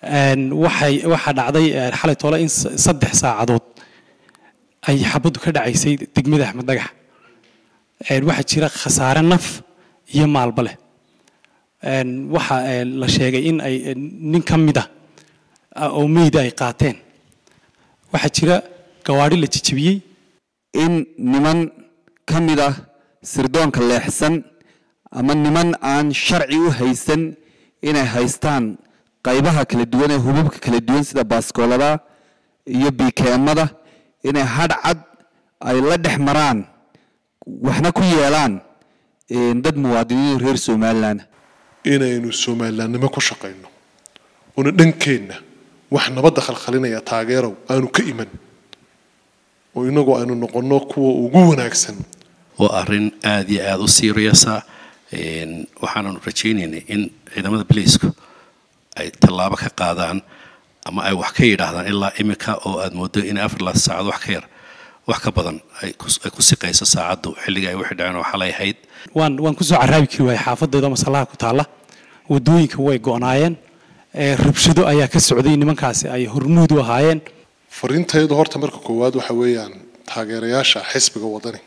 waxay waxaa dhacday xalay toole in saddex saacadood ay xabaddu ka dhacaysay degmada axmed dhagax waxaa jira khasaare naf iyo maalba leh waxaa la sheegay in ay nin ka mid ah oo meyda ay qaateen waxaa jira gawaadhi la jejebiyey in niman ka mid ah sirdoonka leexsan ama niman aan sharci u haysan inay haystaan qaybaha kala duwan ee hubabka kala duwan sida baaskoolada iyo bikeemada inay hadh cad ay la dhex maraan waxna ku yeelaan dad muwaadiniin reer somalilan inaynu somalilaannimo ku shaqayno una dhankeenna wax nabadda khalkhalinaya taageerow aanu ka iman oo inagu aynu noqonno kuwa ugu wanaagsan waa arrin aada iyo aada u siiriyasa waxaananu rajaynaynay in ciidamada boliisku ay tallaabo ka qaadaan ama ay wax ka yidhaahdaan ilaa imika oo aad moodo inay afar laad saacad wax ka yar wax ka badan ay ku siqayso saacaddu xilliga ay wixii dhaceen oo xalay ahayd waan waan kusoo caraabi kari waayay xaafadeeda masallaha ku taalla wadooyinka way go'naayeen rabshado ayaa ka socday nimankaasi ay hormuud u ahaayeen fariintaydu horta marka koowaad waxa weeyaan taageerayaasha xisbiga wadani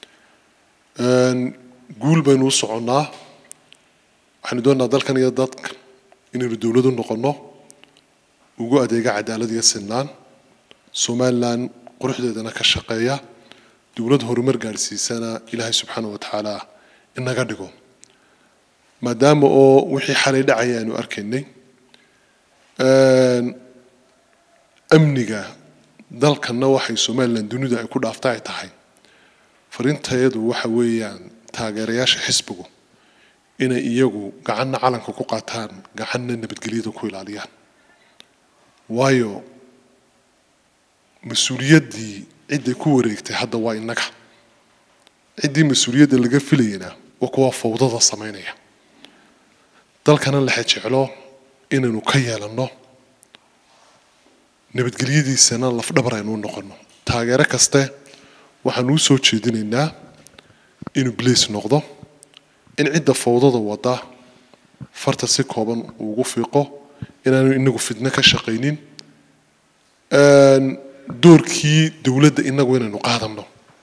guul baynu u soconnaa waxaynu doonaa dalkan iyo dadkan inaynu dowladu noqonno ugu adeega cadaalad iyo sinaan somalilan quruxdeedana ka shaqeeya dowlad horumar gaadhsiisana ilaahay subxaana wa tacaala inaga dhigo maadaama oo wixii xalay dhacaya aanu arkaynay amniga dalkanna waxay somalilan dunida ay ku dhaafta ay tahay fariintayadu waxa weeyaan taageerayaasha xisbigu inay iyagu gacanna calanka ku qaataan gacanna nabadgelyada ku ilaaliyaan waayo mas-uuliyaddii cidday ku wareegtay hadda waa innaga ciddii mas-uuliyadda laga filayana waa kuwa fawdada samaynaya dalkana laxe jeclo inaynu ka yeelanno nabadgelyadiisana lafdhabar aynu u noqonno taageero kaste waxaanu u soo jeedinaynaa inuu blace noqdo in cidda fawdada wada farta si kooban uugu fiiqo inaanu inagu fidno ka shaqaynin doorkii dowladda inagu inaynu qaadanno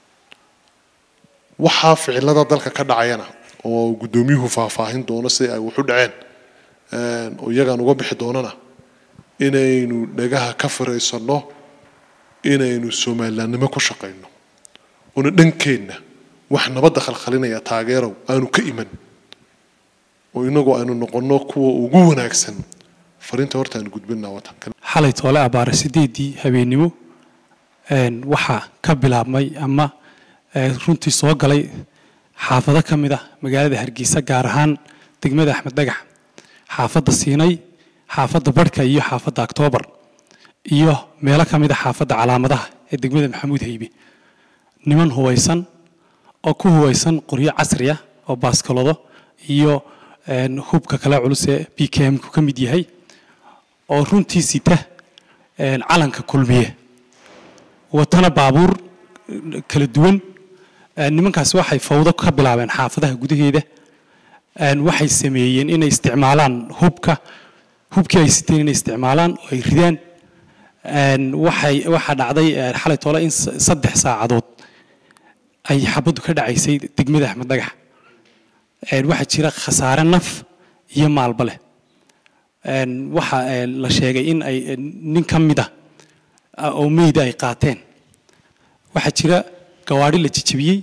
waxaa ficilada dalka ka dhacayana oo guddoomiyuhu faahfaahin doono si ay waxu dhaceen oo iyagaan uga bixi doonana inaynu dhagaha ka firaysano inaynu somalilaannimo ku shaqayno una dhankeenna wax nabadda khalkhalinaya taageerow aanu ka iman oo inagu aynu noqonno kuwa ugu wanaagsan fariinta horta aanu gudbinaa wadankan xalay toole abaare sideedii habeennimo waxaa ka bilaabmay ama runtii soo galay xaafado ka mid ah magaalada hargeysa gaar ahaan degmada axmed dhagax xaafadda siinay xaafadda barhka iyo xaafadda oktoobar iyo meelo ka mid a xaafadda calaamadaha ee degmada maxamuud haybe niman hubaysan oo ku hubaysan qoryo casri ah oo baaskalado iyo hubka kale culus ee b k m ku ka mid yahay oo runtii sita calanka kulmiye watana baabuur kala duwan nimankaasi waxay fawdo ka bilaabeen xaafadaha gudaheeda waxay sameeyeen inay isticmaalaan hubka hubkii ay siteen inay isticmaalaan oo ay ridaan waxay waxaa dhacday xalay toole in saddex saacadood ay xabaddu ka dhacaysay degmada axmed dhagax waxaa jira khasaare naf iyo maalba leh waxaa la sheegay in ay nin ka mid ah oo meyda ay qaateen waxaa jira gawaadhi la jejebiyey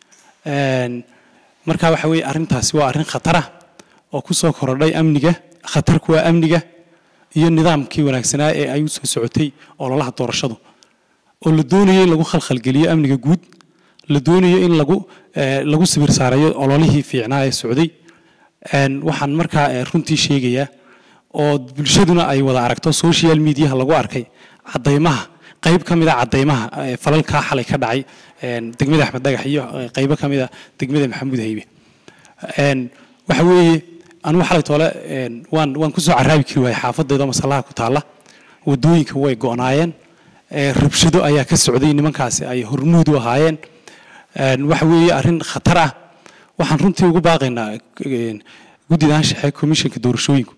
marka waxa weeye arrintaasi waa arrin khatara oo ku soo korodhay amniga khatarku waa amniga iyo nidaamkii wanaagsanaa ee ay u soo socotay ololaha doorashadu oo la doonayo in lagu khalkhalgeliyo amniga guud la doonayo in lagu lagu sawir saarayo ololihii fiicnaa ee socday waxaan markaa runtii sheegayaa oo bulshaduna ay wada aragto social mediaha lagu arkay caddaymaha qayb ka mid a caddaymaha falalkaa xalay ka dhacay degmada axmed dhagax iyo qaybo ka mid a degmada maxamuud haybe waxa weeye anugu xalay toole waan waan kusoo caraabi kari waayay xaafadeeda masallaha ku taalla wadooyinka way go'naayeen rabshado ayaa ka socday nimankaasi ay hormuud u ahaayeen waxa weeye arrin khatar ah waxaan runtii ugu baaqaynaa guddidan shaxe komishanka doorashooyinku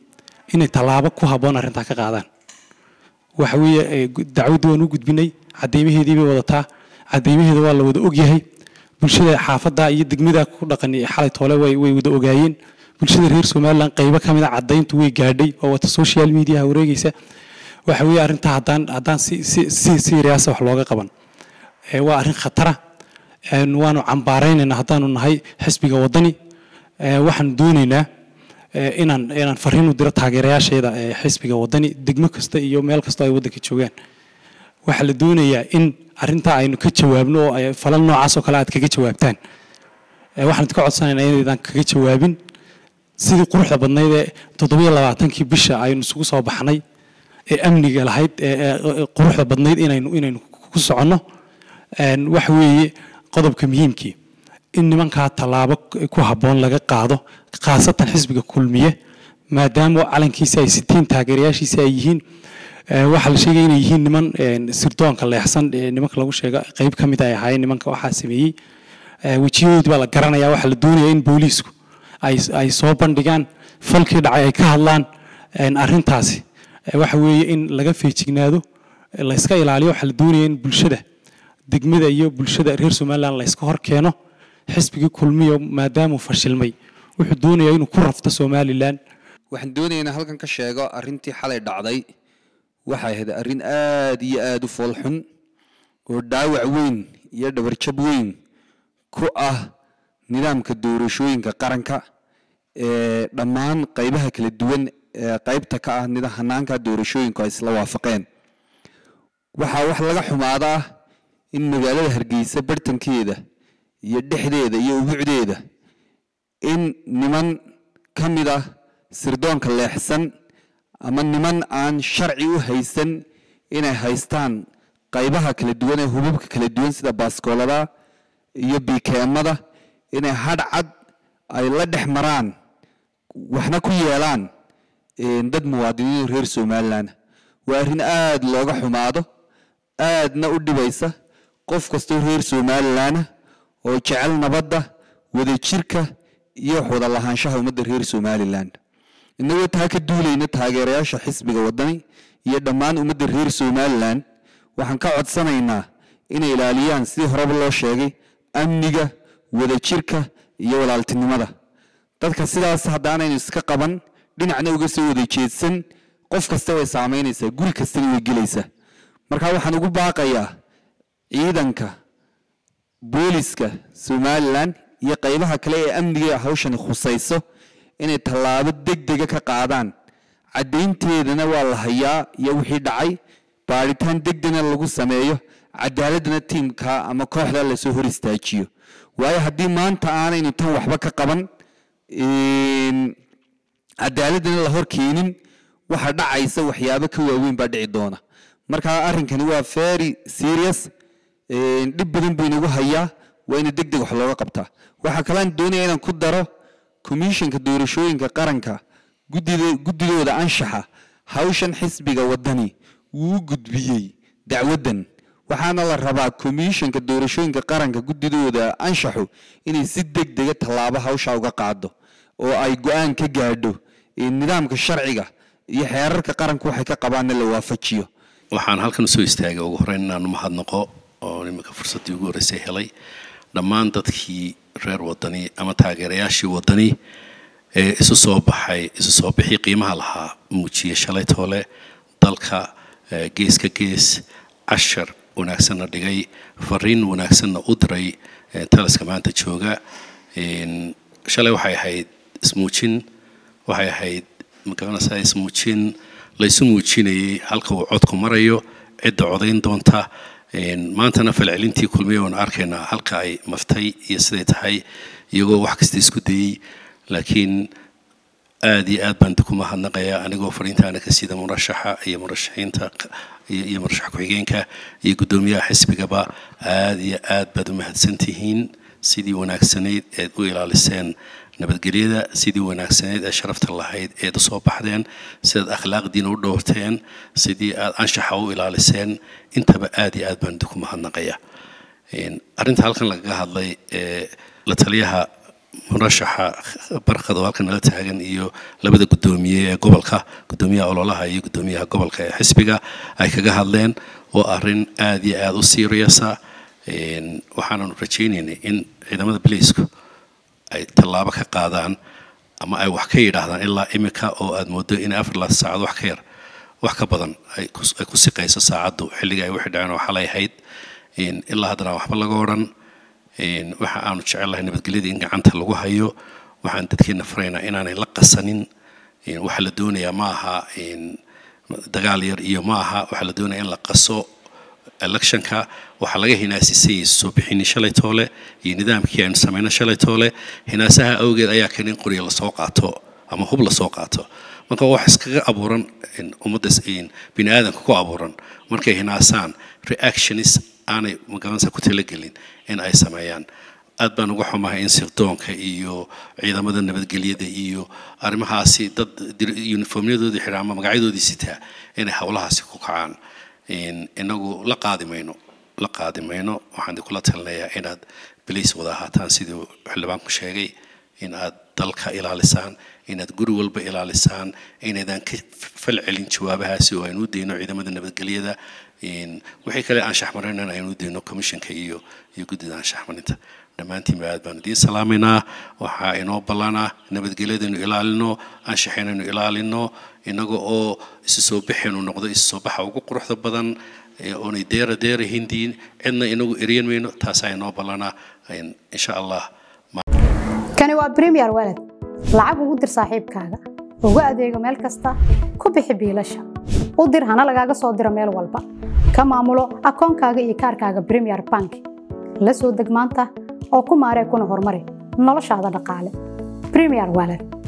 inay tallaabo ku habboon arrintaa ka qaadaan waxa weeye ee, gu- dacwadda waan u gudbinay cadeymaheedii bay wadataa cadeymaheeda waa la wada ogyahay bulshada xaafadda iyo degmada ku dhaqan ee xalay toole way way wada ogaayeen bulshada reer somaliland qaybo ka mid a cadayntu way gaadhay oo wata social media wareegaysa waxa weeye arrintaa haddaan haddaan si si si serious wax looga qaban ee, waa arrin khatara een, waanu cambaaraynaynaa haddaanu nahay xisbiga waddani ee, waxaan doonaynaa ee, inaan inaan fariin u diro taageerayaasheeda ee xisbiga waddani degmo kasta iyo meel kasta oo ay waddanka joogaan waxaa la doonayaa in arrintaa aynu ka jawaabno oo ay falal noocaas oo kale aad kaga jawaabtaan Ee, waxaan idinka codsanaynaa inaydan kaga jawaabin sidii quruxda badnayd ee toddobiyo labaatankii bisha aynu isugu soo baxnay ee amniga lahayd ee ee- ee quruxda badnayd inaynu inaynu ku soconno Een, waxa weeye qodobka muhiimkii in nimankaa tallaabo ku habboon laga qaado khaasatan xisbiga kulmiye maadaama calankiisi ay sitiin taageerayaashiisi ay yihiin Ee, waxaa la sheegaya inay yihiin niman een, sirdoonka leexsan ee nimanka lagu sheega qayb ka mid ay ahaayeen nimanka waxaa sameeyey Ee, wejiyadoodii baa la garanaya waxaa la doonaya in booliisku ay ay soo bandhigaan falkii dhacay ay ka hadlaan een, arrintaasi Ee, waxa weeye in laga feejignaado ee, la iska ilaaliyo waxaa la doonaya in bulshada degmada iyo bulshada reer somaliland la iska hor keeno xisbigii kulmiyo maadaamuu fashilmay wuxuu doonayaa inuu ku rafto somaliland waxaan doonayaa inaan halkan ka sheego arrintii xalay dhacday waxay ahayd arrin aad iyo aad u foolxun oo dhaawac weyn iyo dhabarjab weyn ku ah nidaamka doorashooyinka qaranka ee dhammaan qaybaha kala duwan ee qaybta ka ah nida hanaanka doorashooyinku ay isla waafaqeen waxaa wax laga xumaadaa in magaalada hargeysa bartankeeda iyo dhexdeeda iyo ubucdeeda in niman ka mid ah sirdoonka leexsan ama niman aan sharci u haysan inay haystaan qaybaha kala duwan ee hubabka kala duwan sida baaskoolada iyo bikeemada inay hadh cad ay la dhex maraan waxna ku yeelaan een, dad muwaadiniin reer somaliland waa arrin aad looga xumaado aadna u dhibaysa qof kastoo reer somaliland oo jecel nabadda wadajirka iyo wax wada lahaanshaha ummadda reer somaliland innagoo taa ka duulayna taageerayaasha xisbiga waddani iyo dhammaan ummadda reer somaliland waxaan ka codsanaynaa inay ilaaliyaan sidii horeba loo sheegay amniga wadajirka iyo walaaltinimada dadka sidaas haddaanaynu iska qaban dhinacna uga soo wada jeedsan qof kasta way saamaynaysaa guri kastana way gelaysaa marka waxaan ugu baaqayaa ciidanka booliska somalilan iyo qaybaha kale ee amniga hawshani khusayso inay tallaabo degdega ka qaadaan caddaynteedana waa la hayaa iyo wixii dhacay baadhitaan degdegna lagu sameeyo cadaaladana tiimka ama kooxda lasoo hor istaajiyo waayo haddii maanta aanaynu tan waxba ka qaban een, cadaaladana la hor keenin waxa dhacaysa waxyaabo ka waaweyn baa dhici doona marka arrinkani waa very serious een, dhib badan buu inagu hayaa waa ina deg deg wax looga qabtaa waxaa kalean doonaya inaan ku daro komishanka doorashooyinka qaranka guddida guddidooda anshaxa hawshan xisbiga waddani wuu u gudbiyey dacwaddan waxaana la rabaa komishanka doorashooyinka qaranka guddidooda anshaxu inay si deg dega tallaabo hawsha uga qaado oo ay go-aan ka gaadho ee nidaamka sharciga iyo xeerarka qaranku waxay ka qabaanna la waafajiyo waxaan halkan soo istaagay ugu horreyn inaan mahadnaqo oo iminka fursaddii ugu horreysay helay dhammaan dadkii reer waddani ama taageerayaashii waddani ee isu soo baxay isu soo bixii qiimaha lahaa muujiyey shalay toole dalka eh, gees ka gees cashar wanaagsanna dhigay fariin wanaagsanna u diray eh, taliska maanta jooga Een, shalay waxay ahayd ismuujin waxay ahayd magaranaysaa ismuujin laysu muujinayay halka uu codku marayo cidda codayn doonta Een, maantana falcelintii kulmiya waanu arkaynaa halka ay maftay iyo siday tahay iyagoo wax kasta isku dayey laakiin aad iyo aad baan ku mahadnaqayaa anigoo fariintaana ka sida murashaxa iyo murashaxiinta iyo iyo murashax ku-xigeenka iyo guddoomiyaha xisbigaba aad iyo aad baad u mahadsantihiin sidii wanaagsanayd eed u ilaaliseen nabadgelyada sidii wanaagsanayd ee sharafta lahayd eed usoo baxdeen sidaad akhlaaqdiina u dhowrteen sidii aad anshaxa u ilaaliseen intaba aad iyo aad baan idinku mahadnaqayaa Een, arrinta halkan lagaga hadlay ee la taliyaha murashaxa barkad oo halkan nala taagan iyo labada guddoomiye ee gobolka guddoomiyaha ololaha iyo guddoomiyaha gobolka ee xisbiga ay kaga hadleen oo arrin aada iyo aada u seriousa waxaananu rajaynaynay in ciidamada boliisku ay tallaabo ka qaadaan ama ay wax ka yidhaahdaan ilaa imika oo aad moodo in afar laad saacad wax ka yar wax ka badan ay ku siqayso saacaddu xilliga ay wixii dhaceen oo xalay ahayd ilaa haddana waxba laga odhan waxa aanu jecellahay nabadgelyada in gacanta lagu hayo waxaan dadkeena faraynaa inaanay la qasanin waxaa la doonayaa ma aha dagaal yar iyo ma aha waxaa la doonaya in la qaso electionka waxaa laga hinaasisay soo bixini shalay toole iyo nidaamkii aynu samayno shalay toole hinaasaha awgeed ayaa keen in qoriga lasoo qaato ama hub lasoo qaato marka wax iskaga abuuran ummadda bini aadamka ku abuuran markay hinaasaan reactionis aanay magaranaysa ku talagelin in ay sameeyaan aad baan uga xumahay in sirdoonka iyo ciidamada nabadgelyada iyo arrimahaasi dad uniformyadoodii xidha ama magacyadoodii sitaa inay howlahaasi ku kacaan inagu la qaadi mayno la qaadi mayno waxaan kula talinayaa inaad baliis wada ahaataan siduu xildhibaanku sheegay in aad dalka ilaalisaan inaad guri walba ilaalisaan inaydan ka fal celin jawaabahaasi oo aynu u dayno ciidamada nabadgelyada wixii kale aan shaxmarayn aynu u dayno commissionka iyo iyo guddida aan shaxmarinta dhammaantiinba aad baan idiin salaamaynaa waxaa inoo ballanah nabadgelyadaynu ilaalino anshaxaynaynu ilaalino inaga oo isu soo baxaynu noqdo isu soo baxa ugu quruxda badan oonay deera deera hindiin cidna inagu eryan mayno taasaa inoo ballanaa insha allah kani waa premier walad lacag ugu dir saaxiibkaaga ugu adeego meel kasta ku bixi biilasha u dir hana lagaaga soo diro meel walba ka maamulo akoonkaaga iyo kaarkaaga premier bank la soo deg maanta oo ku maaree kuna horumari noloshaada dhaqaale premier walad